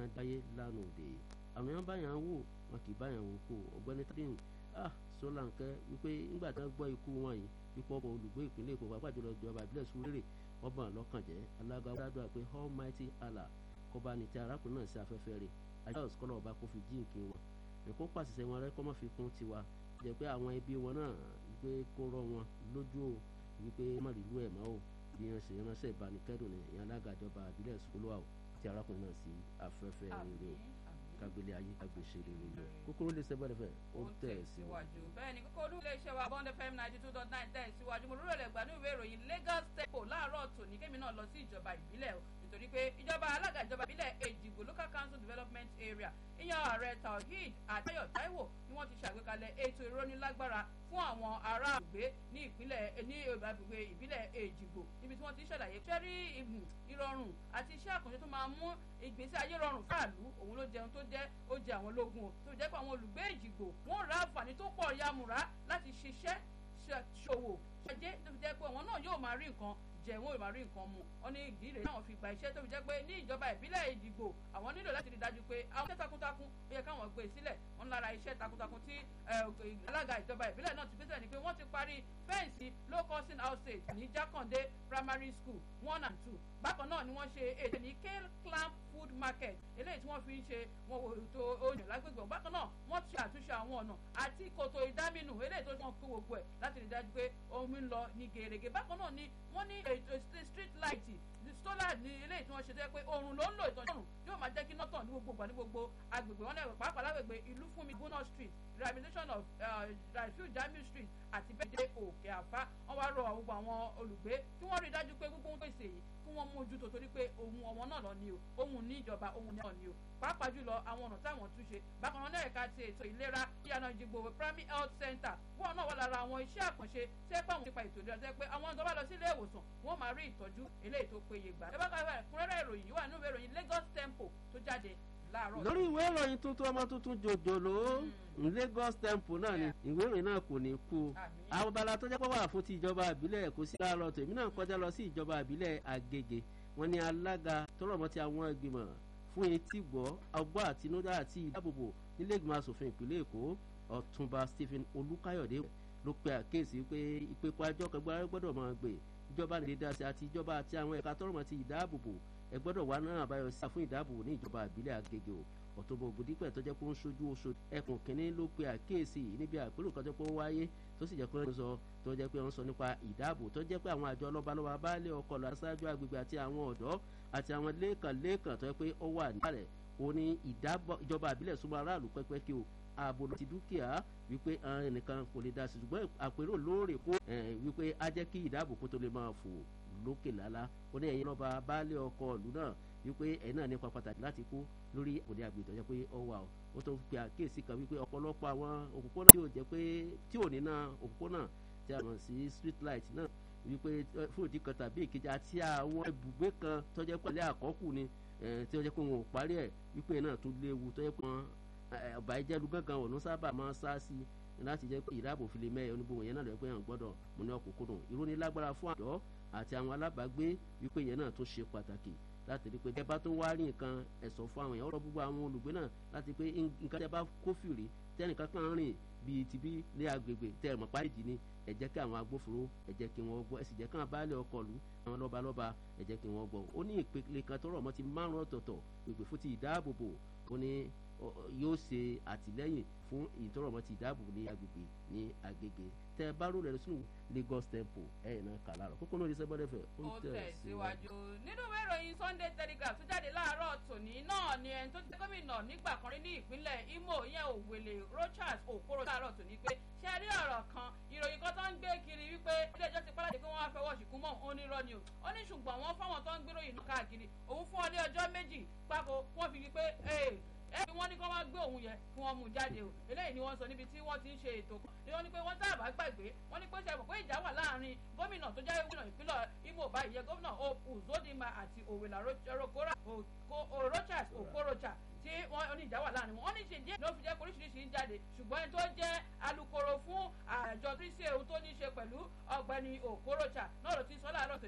dáyé lánàá òde àwọn yẹn báyàn wò wọn kì í báyàn wò kó ọ̀gbẹ́ni tadéhùn ah Ṣólánkẹ́ wípé nígbà tí wọ́n gbọ́ ikú wọn yìí ipò ọkọ̀ olùgbé ìpínlẹ̀ Èkó pàápàá jùlọ ìjọba ìbílẹ̀ Surulere ọba lọ́kàn jẹ́ alága ọ̀dàdúrà pé Almighty Allah kọba ní ti arákùnrin náà sí afẹ́fẹ́ rẹ̀ ajá òsùkọ́lọ̀ ọba kò fi jíǹkì wọn ẹ̀kọ́ pàṣẹ wọn rẹ́ kọ́ mọ́ fi kún tiwa jẹ́ pé àwọn ẹbí wọn náà wípé kó rọ wọn lójú o wípé má rí ìlú ẹ̀ mọ́ o bí wọ́n ṣe ránṣẹ́ ìbánikẹ́dùn ní ìyẹn alága ìjọba ìbílẹ̀ Surulere o ti arákùnrin náà sí afẹ́fẹ́ rere o kagbélé ayé agbèsè rere lọ kókóró lè sẹ́gbẹ́ rẹ̀ ó ń tẹ̀ síwájú. bẹ́ẹ̀ ni kókó olú iléeṣẹ́ wa bond fm ninety two dot nine tẹ̀ síwájú mo rúrò lẹ́gbàá ní ìwé ìròyìn Lagos Tempo láàárọ̀ tòní kémi náà lọ sí ìjọba ìbílẹ̀ o nítorí pé ìjọba alága ìjọba ìbílẹ̀ Èjìgbò local council development area ìyẹn ààrẹ Tawhid Àtayọ̀ Táíwò ni wọ́n ti ṣàgbékalẹ̀ ètò ìrónilágbára fún àwọn ará àgbè ní ìpínlẹ̀ ní agbègbè ìbílẹ̀ Èjìgbò níbi tí wọ́n ti ṣàlàyé ṣẹ́rí ìrọ̀rùn àti iṣẹ́ àkànṣe tó máa mú ìgbésí ayé rọrùn fáàlú òun ló jẹun tó jẹ́ ó jẹ àwọn lógún o tó jẹ́ pé àwọn olùgbé Èjìgbò wọ́n ra àǹfààní tó pọ̀ yamùrá láti ṣiṣẹ́ ṣòwò ṣẹjẹ́ tó fi jẹ́ pé àwọn náà yóò máa rí nǹkan jẹ wọn ò máa rí nǹkan mu wọn ní ìdí rèé táwọn fi gba iṣẹ́ tó fi jẹ́ pé ní ìjọba ìbílẹ̀ Èjìgbò àwọn nílò láti rí dájú pé àwọn iṣẹ́ takuntakun ó yẹ káwọn gbé sílẹ̀ wọn lára iṣẹ́ takuntakun tí alága ìjọba ìbílẹ̀ náà ti gbé sílẹ̀ ni pé wọ́n ti parí fẹ́ǹsì low costing housing ní Jákàndé primary school one and two bákan náà ni wọ́n ṣe ètò ní kale clamp food market eléyìí tí wọ́n fi ń ṣe wọn wò ètò oyin lágbègbè bákan náà wọ́n ti àtúnṣe àwọn ọ̀nà àti kòtò ìdáminù eléyìí tó wọ́n kó gbogbo ẹ̀ láti rí dájú pé omi ń lọ ní gèrègè bákan náà ni wọ́n ní ètò street light solar ní eléyìí tí wọ́n ṣe tẹ́ pé oòrùn ló ń lò ìtọ́jú ọ̀run yóò máa jẹ́ kí iná tàn ní gbogbo ìgbà ní gbogbo agbègbè wọn lẹ́wọ̀ pàápàá lágbègbè ìlú fúnmi gbóná street rehabilitation of rafiu jamiu street àti bẹ́ẹ̀ dé òkè àfá wọ́n wá rọ gbogbo àwọn olùgbé tí wọ́n rí dájú pé gbogbo ń pèsè yìí kí wọ́n mójútó torí pé ohun ọmọ náà lọ ni o ohun ní ìjọba ohun náà ni o pàápàá jùlọ àwọn ọ̀nà táwọn tún ṣe bákan náà ẹ̀ka ti ètò ìlera ìyànà ìjìgbò primary health center wọn náà wà lára àwọn iṣẹ́ àkànṣe tí ẹ pé àwọn nípa ètò ìlera tẹ́ pé àwọn tó bá lọ sí ilé ìwòsàn wọ́n máa rí ìtọ́jú eléyìí tó péye gbà. ẹ bá kàwé ẹ̀kúnrẹ́rẹ́ ìròyìn yìí wà nínú ìwé ìròyìn Lagos Tempo tó jáde láàárọ̀. lórí ìwé ìròyìn tuntun ọmọ tuntun jòjòló Lagos Tempo náà ni ìwé ìròyìn náà kò ní kú àwọn abala tó jẹ́ pé wà fún ti ìjọba ìbílẹ̀ kò sí láàárọ̀ tèmi náà kọjá lọ sí ìjọba ìbílẹ̀ Agége wọn ni alága tọrọmọ ti àwọn ìgbìmọ̀ fún etí gbọ́ ọgbọ́n àtinúdá àti ìdáàbòbò nílé ìgbìmọ̀ asòfin ìpínlẹ̀ Èkó Ọ̀túnba Stephen Olúkáyọ̀dé ló pe àkíyèsí pé ìpépa ẹjọ́ kẹgbẹ́ gbọ́dọ̀ máa gbé ìjọba lè dá sí àti ìjọba àti àwọn ẹ̀ka tọrọmọ ti ìdáàbòbò ẹ gbọ́dọ̀ wá náà àbáyọ sí àfún ìdáàbòbò ní ìjọba ìbílẹ̀ Agége o Ọ̀túnba Ògúndípẹ̀ tó jẹ́ pé ó ń ṣojú oṣù ẹkùn kínní ló pe àkíyèsí níbi àpérò kan tó pé ó wáyé tó sì jẹ́ pé wọ́n sọ tó jẹ́ pé wọ́n sọ nípa ìdáàbò tó jẹ́ pé àwọn àjọ lọ́balọ́ba baálé ọkọ̀ lọ aṣáájú agbègbè àti àwọn ọ̀dọ́ àti àwọn lẹ́ẹ̀kan lẹ́ẹ̀kan tó jẹ́ pé ó wà níkàlẹ̀ ó ní ìjọba àbílẹ̀ súnmọ́ aráàlú pẹ́pẹ́ kí o ààbò ti dúkìá wípé ẹnìkan kò lè dá sí ṣùgbọ́n àpérò lóòrè kó wípé á jẹ́ kí ìdáàbò kó tó lè máa fò lókè lálá ó ní ẹ̀yin lọ́ba baálé ọkọ̀ ìlú náà wípé ẹ̀yin náà nípa pàtàkì láti kó lórí òde àgbè tó jẹ́ pé ó wà ó tó fi àkíyèsí kan wípé ọ̀pọ̀lọpọ̀ àwọn òpópónà tí ò jẹ́ pé tí ò ní náà òpópónà tí a mọ̀ sí street light náà wípé fún ìdí kan tàbí ìkejì àti àwọn ibùgbé kan tó jẹ́ pé ilé àkọ́kù ni tí ó jẹ́ pé wọn ò parí ẹ̀ wípé náà tún léwu tó jẹ́ pé wọn ọba ìjẹ́lu gángan ọ̀nà sábà máa ń sá sí láti jẹ́ pé ìdáàbò fi lè mẹ́ẹ̀ oníbòwò yẹn náà lọ́ọ́ pé hàn gbọ́dọ̀ mú ní ọkùnkùn ìrónilágbára fún àdó àti àwọn alábàágbé wípé yẹn náà tún ṣe pàtàkì láti rí pé tẹ́ bá tó wá rí nǹkan ẹ̀sọ́ fún àwọn èèyàn ọ̀rọ̀ gbogbo àwọn olùgbé náà láti pé nǹkan tẹ́ bá kófìrí tẹ́nìkan kan rìn bíi tibí lé agbègbè tẹ́ ẹ̀mọ́ páríjì ni ẹ jẹ́ kí àwọn agbófinró ẹ jẹ́ kí wọ́n gbọ́ ẹ sì jẹ́ kí àwọn baálé ọkọ̀ lù àwọn lọ́balọ́ba ẹ jẹ́ kí wọ́n gbọ́ ó ní ìpele kan tó rọ̀ mọ́ ti márùn ọ̀tọ̀ọ̀tọ̀ pèpè fún ti ìdáàbòbò ó ní yóò ṣe àtìlẹ́yìn fún ìtọ́rọ̀mọ́ ti ìdáàbòbò ní agbègbè ní Agége tẹ bá rò rẹ̀ sínú Lagos Tempo ẹ̀yìn náà kà láàrọ̀ kókó náà ní sẹ́gbọ́dẹ̀ fẹ́ ó tẹ̀ síwájú. nínú ìwé ìròyìn Sunday Telegraph tó jáde láàárọ̀ tòní náà ni ẹni tó ti jẹ́ gómìnà nígbà kan rí ní ìpínlẹ̀ Imo ìyẹn Òwèlè Rochas Okoro láàárọ̀ tòní pé ṣe rí ọ̀rọ̀ kan ìròyìn kan tó ń gbé kiri wípé ilé ẹjọ́ ti pálá pé wọ́n á fẹwọ́ ṣìkún mọ́ òun nírọ́ ni o ó ní ṣùgbọ́n wọ́n fáwọn tó ń gbéròyìn náà káàkiri òun fún ọ ní ọjọ́ méjì pákó wọ́n fi wípé ẹbí wọn ní kí wọn gbé òun yẹ kí wọn mú jáde o eléyìí ni wọn sọ níbi tí wọn ti ń ṣe ètò kan ni wọn ní pé wọn sábà gbàgbé wọn ní pé ṣe pé ìjà wà láàrin gómìnà tó jẹ́ gómìnà ìpínlẹ̀ Imo báyìí yẹ gómìnà Uzodinma àti Òwèlà Rochas Okorocha tí wọn ní ìjà wà láàrin wọn wọn ní ṣe díẹ̀ ló fi jẹ́ pé oríṣiríṣi ń jáde ṣùgbọ́n ẹni tó jẹ́ alukoro fún àjọ tí ń ṣe ohun tó ní ṣe pẹ̀lú ọ̀gbẹ́ni Okorocha náà ló ti sọ láàárọ̀ tó